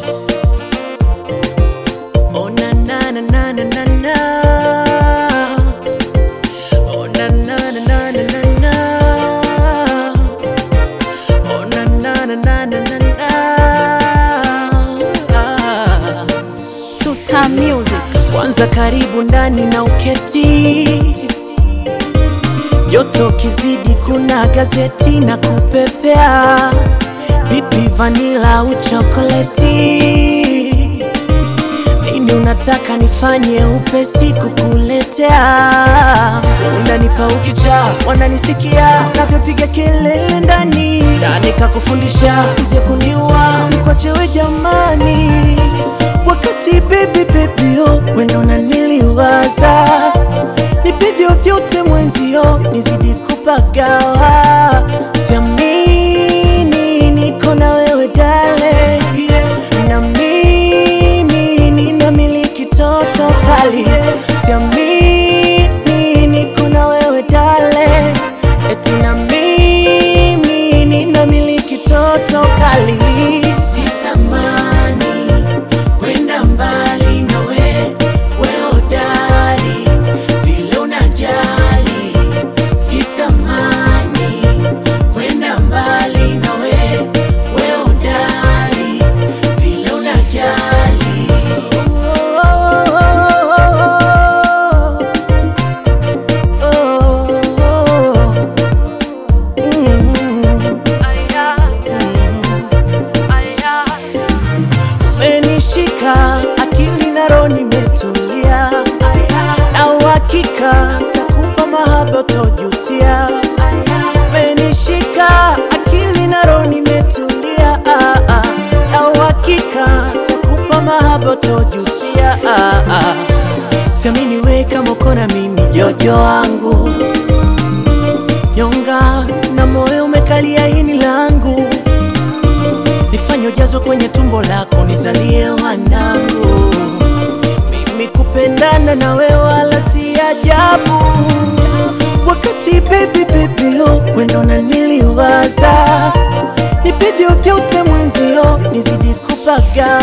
Oh na na na na na na na. Oh na na na na na na na. Oh na na na na na na na. Ah. Two Star Music. Kwanza karibu ndani na uketi, joto kizidi, kuna gazeti na kupepea, pipi, vanila au chokoleti. Nini unataka nifanye upesi kukuletea? Unanipa ukicha, wananisikia navyopiga kelele ndani, na nikakufundisha uje kuniua nikwachewe jamani wakati baby baby oh, wendo unaniliwaza nipe vyovyote mwenzio nizidi kupagawa siamini niko na wewe dale yeah. na mimi ninamiliki toto kali siamini niko na wewe dale eti na mimi ninamiliki toto kali sitamani kwenda mbali nawe weodari vile unajali sitamani kwenda mbali nawe weodari vile unajali umenishika akili na roho nimetulia, na uhakika takupa mahaba utojutia. Umenishika akili na roho nimetulia, ah, ah, na uhakika takupa mahaba utojutia. ah, ah. Siamini we kama uko na mimi jojo wangu nyonga na moyo umekalia ini langu nifanye ujazo kwenye tumbo lako nizalie wanangu. Mimi kupendana na wewe wala si ajabu, wakati baby baby oh, wendo unaniliwaza nipe vyovyote mwenzio nizidi kupaga